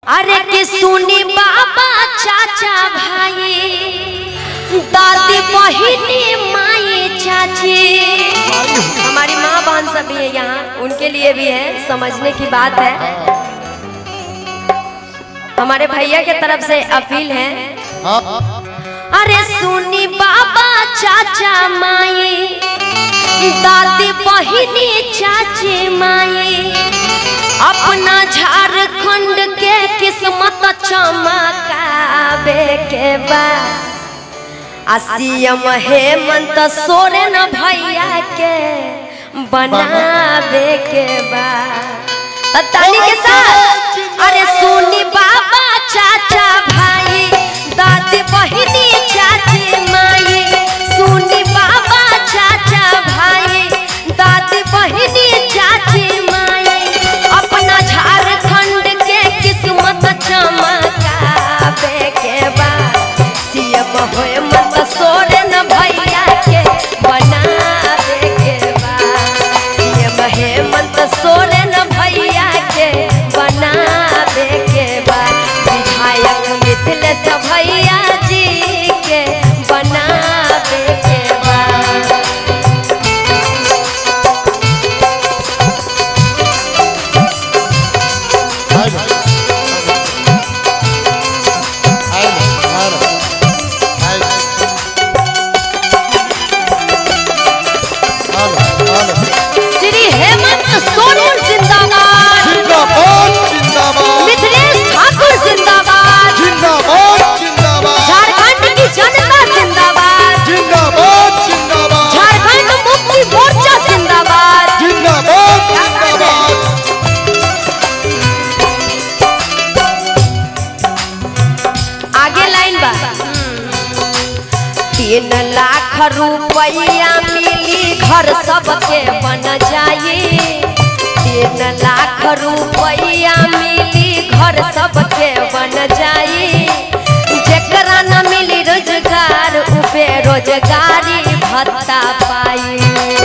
अरे के सुनी बाबा चाचा भाई दादी बहिनी माई चाची हमारी माँ बहन सभी है यहाँ उनके लिए भी है समझने की बात है हमारे भैया के तरफ से अपील है अरे सुनी बाबा चाचा माई दादी बहिनी चाची माई अपना झारखंड के किस्मत चमकावे के बा आ सीएम हेमंत सोरेन भैया के बनावे के बा त ताली के साथ अरे सुनी बाबा चाचा भाई दादी बहिनी चाची माई सुनी बाबा चाचा भाई दादी बहिनी चाची माई अपना झारखंड के किस्मत चमकावे के बा सीएम होए मत सोरेन भैया के बनावे के बा सीएम हेमंत सोरेन भैया के बनावे के बा विधायक मिथिलेश भैया जी के बनावे के बा श्री हेमंत सोरेन जिंदाबाद मिथिलेश ठाकुर जिंदाबाद झारखंड की जनता जिंदाबाद झारखंड मुक्ति मोर्चा जिंदाबाद आगे लाइन बा तीन लाख रुपया मिली घर सबके बन जाए तीन लाख रुपया मिली घर सबके बन जाए जेकरा न मिली रोजगार उ बेरोजगारी भत्ता पाई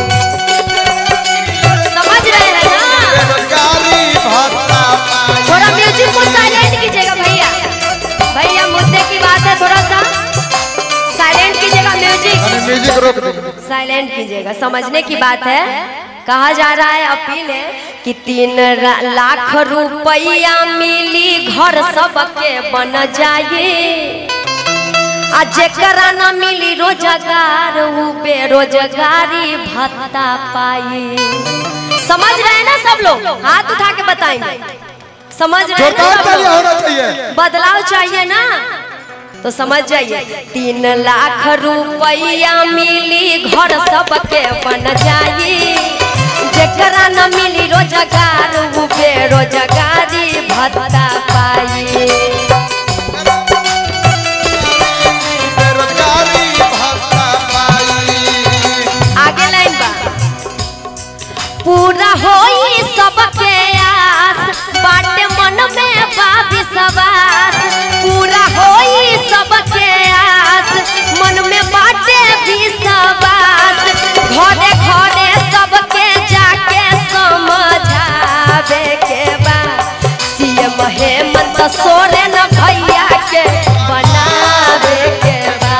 समझ रहे हैं ना थोड़ा म्यूजिक को साइलेंट कीजिएगा भैया भैया मुद्दे की बात है थोड़ा सा साइलेंट कीजिएगा म्यूजिक म्यूजिक रोक दीजिए साइलेंट कीजिएगा समझने की बात है कहा जा रहा है अपील है कि तीन रा- लाख रुपया मिली घर सबके बन जाए आ जेकरा न मिली रोजगार उ बेरोजगारी भत्ता पाई समझ रहे हैं ना सब लोग हाथ उठा के बताएंगे समझ रहे हैं ना जोरदार सब ताली लोग? होना चाहिए बदलाव चाहिए ना तो समझ जाइए तीन लाख रुपया मिली घर सबके बन जाई जेकरा न मिली रोजगार उ बेरोजगारी भत्ता पाई बेरोजगारी भत्ता पाई आगे लाइन बा पूरा होई सबके आस बाटे मन में बा विश्वास पूरा होई सबके आस मन में बाटे विश्वास घरे घरे सबके जाके समझावे के बा सीएम हेमंत सोरेन भैया के बनावे के बा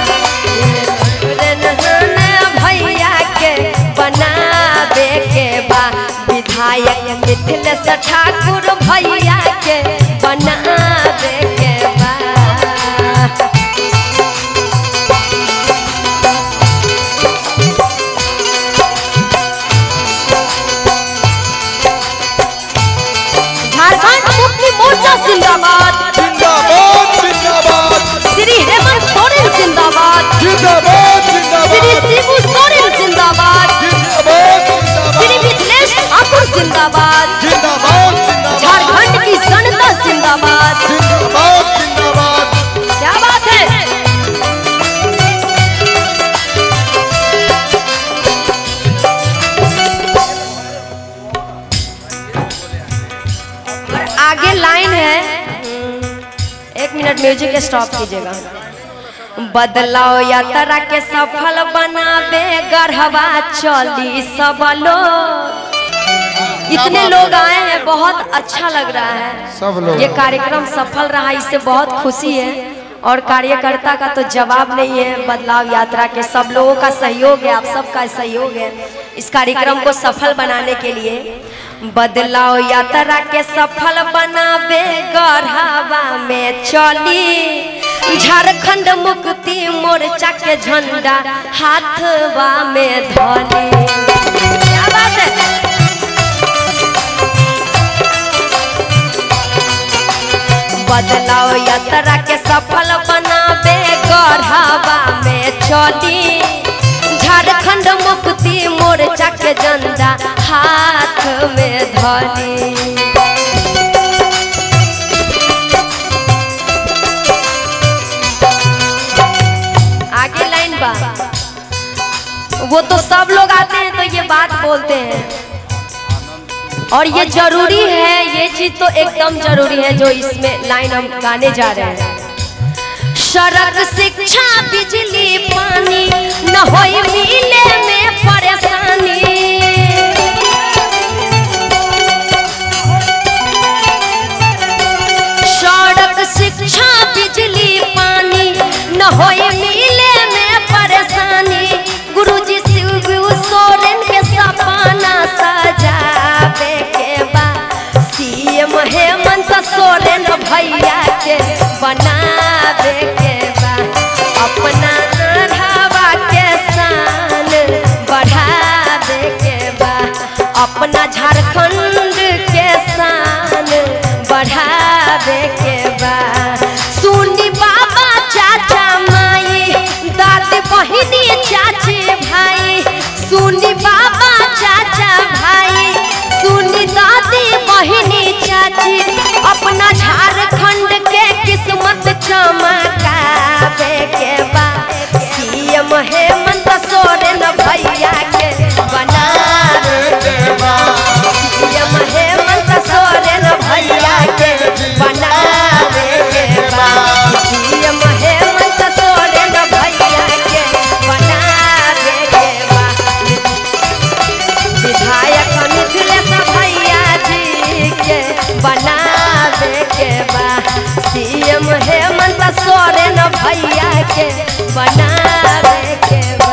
भैया के बनावे के बा विधायक मिथिलेश ठाकुर भैया के बनावे के बा झारखंड मुक्ति मोर्चा जिंदाबाद जिंदाबाद जिंदाबाद श्री हेमंत सोरेन जिंदाबाद जिंदाबाद श्री जिंदाबाद शिबू सोरेन जिंदाबाद जिंदाबाद श्री मिथिलेश ठाकुर जिंदाबाद जिंदाबाद जिंदाबाद झारखंड की जनता जिंदाबाद जिंदाबाद जिंदाबाद क्या बात है और आगे लाइन है एक मिनट म्यूजिक स्टॉप कीजिएगा बदलाव यात्रा के सफल बनावे गढ़वा चली सब लोग इतने बात लोग है। आए हैं बहुत अच्छा लग रहा है सब लोग ये कार्यक्रम सफल रहा इससे बहुत खुशी है और कार्यकर्ता का तो जवाब नहीं है बदलाव यात्रा के सब लोगों का सहयोग है आप सबका सहयोग है इस कार्यक्रम को सफल बनाने के लिए बदलाव यात्रा के सफल बनावे गढ़ावा में चली झारखंड मुक्ति मोर्चा के झंडा हाथवा में धली क्या बात है बदलाव यात्रा के सफल बनावे गढ़ावा में चली झारखंड मुक्ति मोर्चा के झंडा हाथ में धली आगे लाइन बा वो तो सब लोग आते हैं तो ये बात बोलते हैं और ये जरूरी है ये चीज तो एकदम जरूरी है जो इसमें लाइन हम गाने जा रहे हैं सड़क शिक्षा बिजली पानी न होई मिले में परेशानी सड़क शिक्षा बिजली पानी न होई मिले में परेशानी गुरुजी शिव सोरेन के सपना सजावे के बा सीएम हेमंत सोरेन भैया के बनावे के बा अपना नारावा के शान बढ़ावे के बा अपना झारखंड के शान बढ़ावे के बा सुनी बाबा चाचा माई दादी बहिनी चाची भाई सुनी बाबा चाचा भाई सुनी दादी बहिनी चाची अपना झारखंड के किस्मत चमकावे के बा सीएम हेमंत सोरेन भैया के बनावे के बा सीएम हेमंत सोरेन भैया के बनावे के बा सीएम हेमंत सोरेन भैया के बनावे के बा विधायक मिथिलेश भैया जी के बनावे के बा सीएम हेमंत सोरेन भैया के बनावे के बा